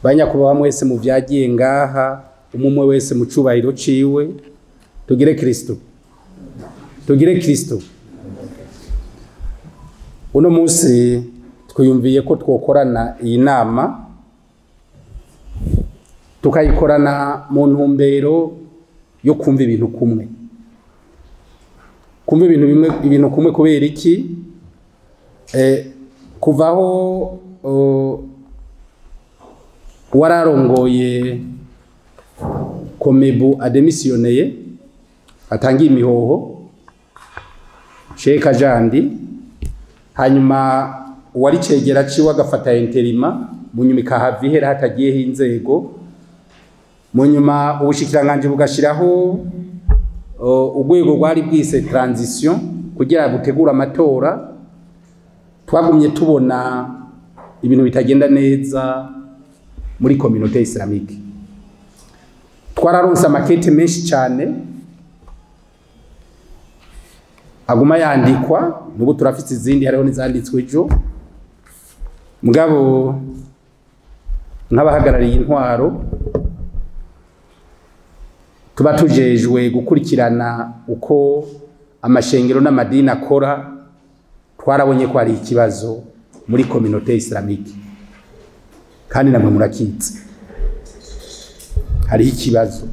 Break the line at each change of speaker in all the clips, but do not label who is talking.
banyakubaha mwese mu vyagiye ngaha umumwe wese mu cubahiro ciwe tugire kristo tugire kristo uno munsi twiyumviye ko twokorana iyi nama tukayikorana mu ntumbero yo kumva ibintu kumwe kumva ibintu bimwe ibintu kumwe kubera iki eh, kuvaho uh, wararongoye komebu ademisiyoneye atangiye imihoho sheka jandi hanyuma uwari cegera ciwe agafata interima mu nyuma ikahava ihera hatagiyeho inzego mu nyuma ubushikiranganji bugashiraho uh, urwego rwari bwise transition kugira butegure amatora twagumye tubona ibintu bitagenda neza muri communauté islamique twararonse amakete menshi cyane aguma yandikwa nubu turafite izindi hariho n'izanditswe ejo mugabo nk'abahagarariye intwaro tuba tujejwe gukurikirana uko amashengero n'amadini akora twarabonye ko hari ikibazo muri communauté islamique kandi namwe murakitse hariho ikibazo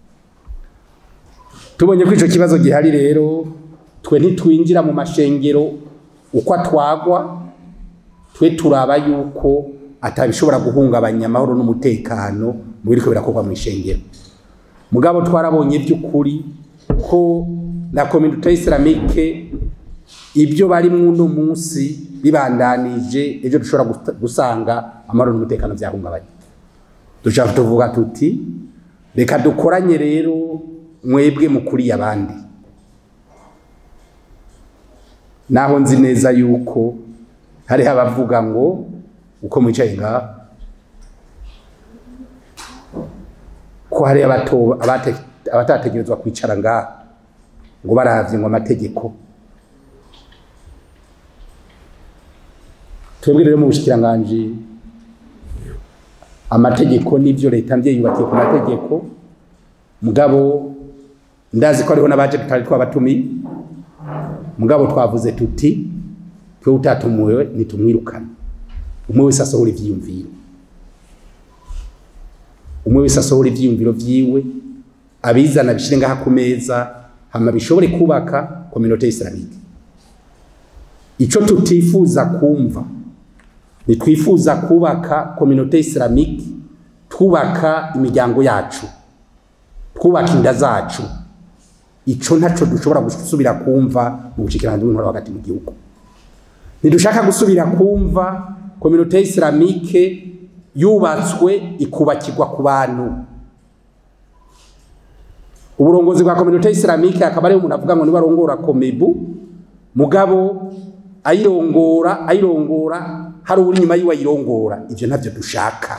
tubonye ko ico kibazo gihari rero twe ntitwinjira mu mashengero uko atwagwa twe turaba yuko atabishobora guhungabanya amahoro n'umutekano mu biriko birakorwa mu ishengero mugabo twarabonye by'ukuri ko na communauté islamique ibyo bari uno munsi bibandanije ejo dushobora gusanga amahoro n'umutekano byahungabanye dushaka tuvuga tuti reka dukoranye rero mwebwe mukuriye abandi naho nzi neza yuko hariho abavuga ngo uko mwicaye ngaha ko hari abatategerezwa kwicara ngaha ngo baravye ngo amategeko twebwe rero mu bushikiranganji amategeko n'ibyo leta mvye yubakiye ku mategeko mugabo ndazi ko hariho n'abaje tutari twabatumiye mugabo twavuze tuti twe utatumuwe nitumwirukana umwe wese asohora ivyiyumviro umwe wese asohora ivyiyumviro vyiwe abizana bishire ngaha ku meza hama bishobore kubaka communauté islamique ico tutifuza kumva nitwifuza kubaka communauté islamique twubaka imiryango yacu twubaka inda zacu ico ntaco dushobora gusubira kumva mu bushikiranganje bw'intwaro hagati mu gihugu ntidushaka gusubira kumva communauté islamique yubatswe ikubakirwa ku bantu uburongozi bwa communauté islamique akaba ari umuntu avuga ngo niba arongora komebu mugabo ayirongora ayirongora hari uri nyuma yiwe ayirongora ivyo ntavyo dushaka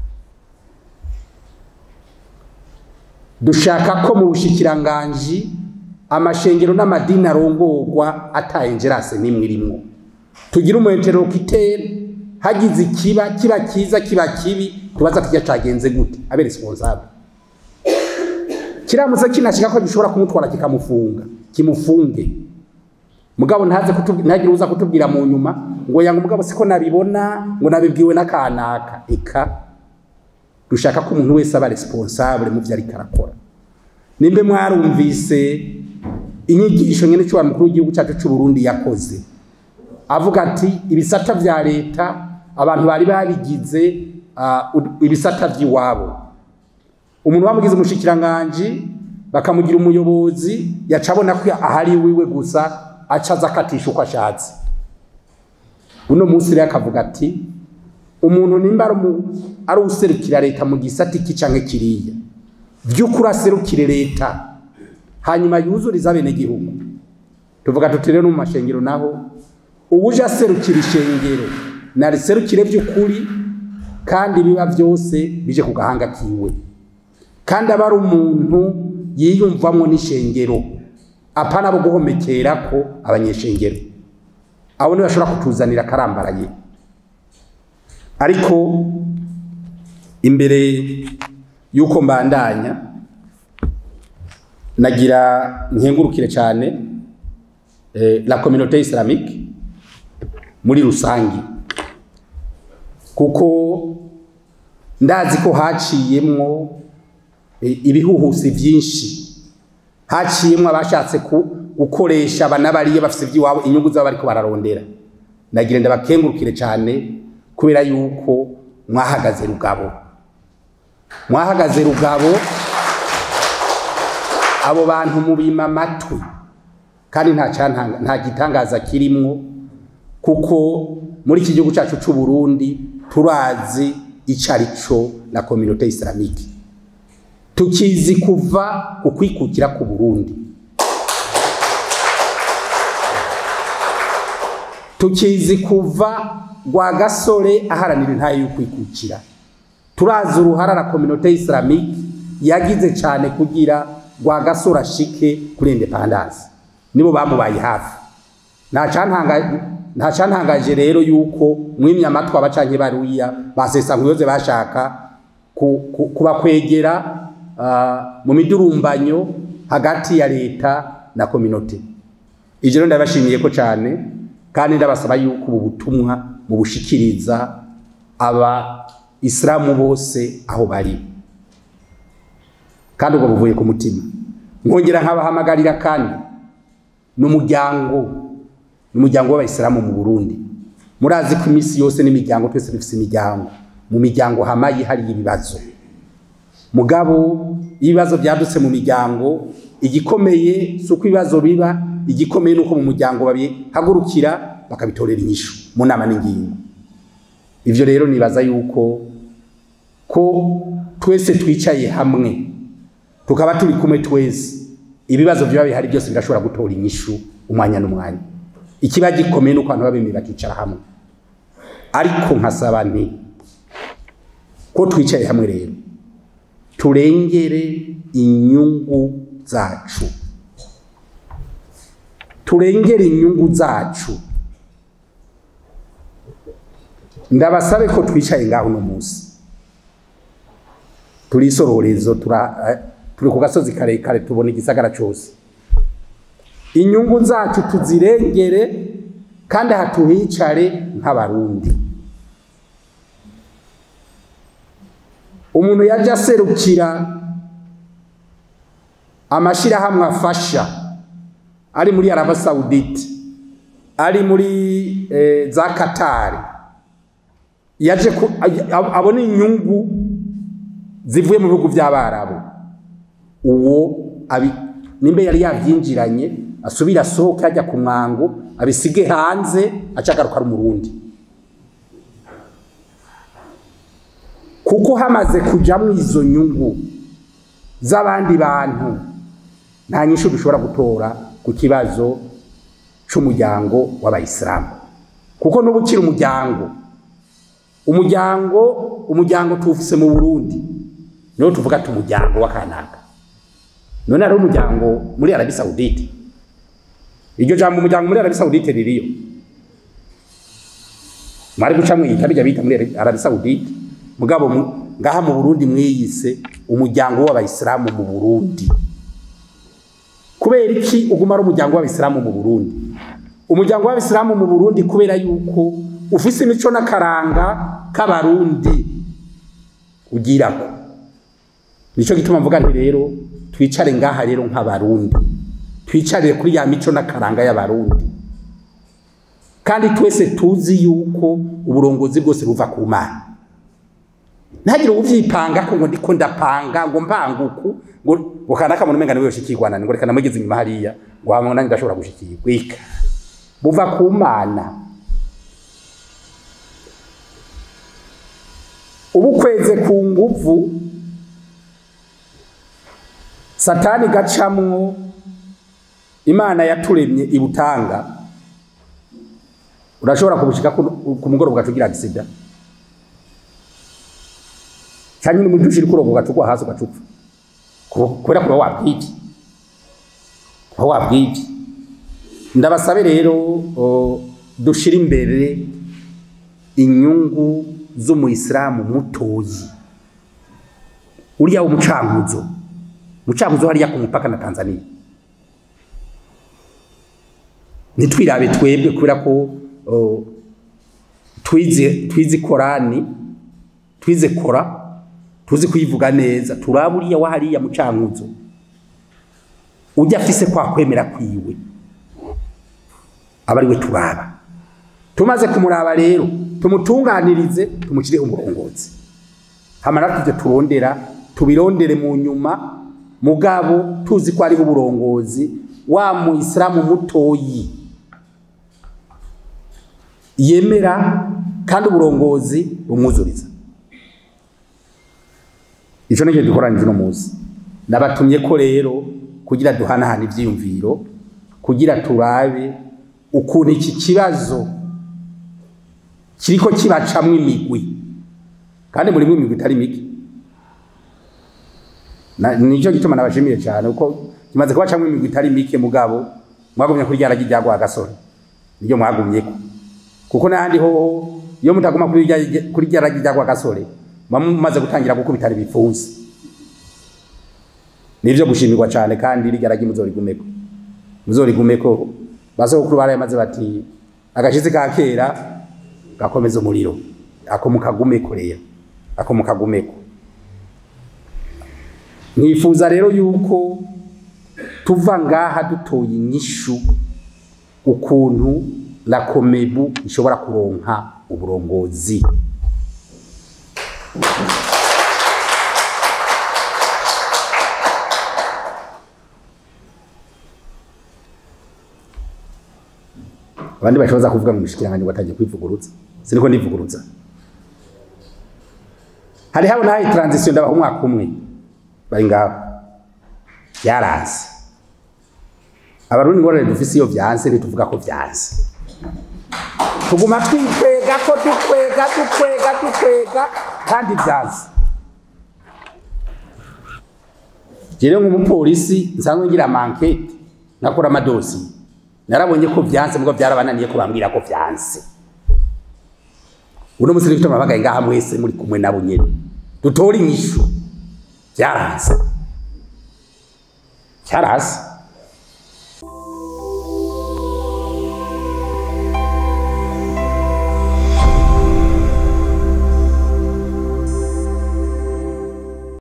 dushaka ko mu bushikiranganji amashengero n'amadini arongorwa atayengerase n'imwe irimwo tugira umuheterokiteri hagize ikiba kiba kiza kiba kibi tubaza kirya cagenze gute abe responsable kiramutse kinashika ko gishobora kumutwara kikamufunga kimufunge mugabo ntaze ntagire uza kutubwira mu nyuma ngo yanga mugabo siko nabibona ngo nabibwiwe n'akanaka eka dushaka ko umuntu wese aba responsable mu vyo ariko arakora nimbe mwarumvise inyigisho nyene cy'uwa mukuru w'igihugu cyacu cy'u Burundi yakoze avuga ati ibisata vya leta abantu bari babigize uh, ibisata vy'iwabo umuntu bamugize umushikiranganji bakamugira umuyobozi yaca abona ko ahari wiwe gusa acaza akatisha uko ashatse uno munsi rero akavuga ati umuntu nimba ari userukira leta mu gisata iki canke kiriya vy'ukuri aserukire leta hanyuma yuzuriza abenegihugu tuvuga tuti rero mu mashengero naho ubuje aserukira ishengero nariserukire vy'ukuri kandi biba vyose bije ku gahanga kiwe kandi aba ari umuntu yiyumvamwo n'ishengero apana bo guhomekerako abanyeshengero abo ntibashobora kutuzanira akarambaraye ariko imbere y'uko mbandanya nagira nkengurukire cyane eh, la communauté islamique muri rusangi kuko ndazi ko haciyemwo eh, ibihuhusi byinshi haciyemwo abashatse ku- gukoresha abanabariye bafite iby'iwabo inyungu zabo bariko bararondera nagira ndabakengurukire cyane kubera yuko mwahagaze rugabo mwahagaze rugabo abo bantu mubima amatwi kandi nta cyantanga- nta gitangaza kirimwo kuko muri iki gihugu cyacu cy'u Burundi turazi icyo ari cyo na communauté islamique tukizi kuva ku kwikukira ku Burundi tukizi kuva rwa gasore aharanira intaye y'ukwikukira turazi uruhara na communauté islamique yagize cyane kugira rwa gasore ashike kuri independance nibo bamubaye hafi nta cyantangaje nta cyantangaje rero yuko mwimya amatwi abacanke baruya basesa nkuyoze bashaka ku- ku- kubakwegera ah, mu midurumbanyo hagati ya leta na communauté ivyo rero ndabashimiye ko cyane kandi ndabasaba yuko ubu butumwa mubushikiriza aba isilamu bose aho bari kandi ubwo buvuye ku mutima nkongera nkabahamagarira kandi n'umuryango n'umuryango w'abayisilamu mu Burundi murazi ko iminsi yose n'imiryango twese dufite imiryango mu miryango hamaye hari ibibazo mugabo iyo ibibazo byadutse mu miryango igikomeye si uko ibibazo biba igikomeye ni uko mu muryango babihagurukira bakabitorera inyishu mu nama n'ingingo ivyo rero nibaza yuko ko twese twicaye hamwe tukaba turi kumwe twese ibibazo biba bihari byose birashobora gutora inyishu umwanya n'umwanya ikiba gikomeye nuko abantu babemeye bakicara hamwe ariko nkasaba nti ko twicaye hamwe rero turengere inyungu zacu turengere inyungu zacu ndabasabe ko twicaye ngaho uno munsi turi isororezo tura- eh, turi ku gasozi karekare tubona igisagara cyose inyungu zacu tuzirengere kandi aha tuhicare nk'abarundi umuntu yajya aserukira amashyirahamwe afasha ari muri araba sawudite ari muri eh, za katari yaje ku- ab- abona inyungu zivuye mu bihugu by'abarabu uwo abi nimba yari yabyinjiranye asubira asohoke ajya ku mwango abisige hanze acagaruka ari umurundi kuko hamaze kujyamo izo nyungu z'abandi bantu nta nyinshi dushobora gutora ku kibazo cy'umuryango w'abayisilamu kuko n'ubu ukiri umuryango umuryango umuryango tuwufise mu burundi niwo tuvuga ati umuryango w'akanaka none hariho umuryango muri arabi sawudite iryo jambo umuryango muri arabi sawudite ririyo mwari guca mwiyita bijya bita muri arabi sawudite mugabo mu- ngaha mu burundi mwiyise umuryango w'abayisilamu mu burundi kubera iki uguma ari umuryango w'abayisilamu mu burundi umuryango w'abayisilamu mu burundi kubera yuko ufise imico n'akaranga k'abarundi ugirako nicyo gituma mvuga nti rero twicare ngaha rero nk'abarundi twicarire kuri ya mico n'akaranga y'abarundi kandi twese tuzi yuko uburongozi bwose buva ku mana ntihagire uvyipanga ko ngo ndiko ndapanga ngo mpanguku ngo ngo kanaka muntu umenga niwe yoshikirwana ngo reka namugeze inyuma hariya ngo hamwe nanjye ndashobora gushikirwa ika buva ku mana ubukweze ku nguvu satani gacamwo imana yaturemye ibutanga urashobora kubushika ku ku mugoroba ugacugira agisida cyangwa ni muri dushira kurogo ugacugwa hasi ugacupfa Ku- kubera kuba wabwibye kuba wabwibye ndabasabe rero o, dushire imbere inyungu z'umuyisilamu mutoyi uriya w'umucankuzo umucankuzo hariya ku mupaka na tanzania ntitwirabe twebwe kubera ko oh, twize twize korani twize kora tuzi kuyivuga neza turaba uriya wa hariya mucankuzo ujya afise kwa kwemera kwiwe aba ari we turaba tumaze kumuraba rero tumutunganirize tumushire umurongozi hamara tujye turondera tubirondere mu nyuma mugabo tuzi ko ariho uburongozi wa muisilamu mutoyi yemera kandi uburongozi bumwuzuriza ico nicyo dukoranye uno munsi nabatumye ko rero kugira duhanahana ivyiyumviro kugira turabe ukuntu iki kibazo kiriko kibacamwo imigwi kandi murimwo imigwi itari mike Na- nico gituma nabashimiye cyane kuko kimaze kubacamwo imigwi itari mike mugabo mwagumye kuri ryaragi rya Rwagasore niryo mwagumyeko kuko n'ahandi hoho iyo mutaguma kuri rya- kuri ryaragi rya Rwagasore muba mumaze gutangira gukubitana ibipfunsi nivyo gushimirwa cyane kandi ryaragi muzorigumeko muzorigumeko basokuru barayamaze bati agashizi ka kera gakomeza umuriro ako mukagumeko rero ako mukagumeko mwifuza rero yuko tuva ngaha dutoye inyishu ukuntu la komebu ishobora kuronka uburongozi abandi bashoboza kuvuga ngo umushikiranganji watangiye kwivuguruza siniko ndivuguruza hari habo nahaye transition ndabaha umwaka umwe bari ngaho byaraze abarundi ngorane dufise iyo vyanse ntituvuga ko vyanse tuguma twikwega ko dukwega dukwega dukwega kandi vyanse jewe nk'umupolisi nsanzwe ngira amankete nakora amadosiye narabonye ko vyanse mugo byarabananiye ko bambwira ko vyanse uno musi nifite amabagaye ngaha mwese muri kumwe nabo nyene dutora inyishu vyaranse cyarase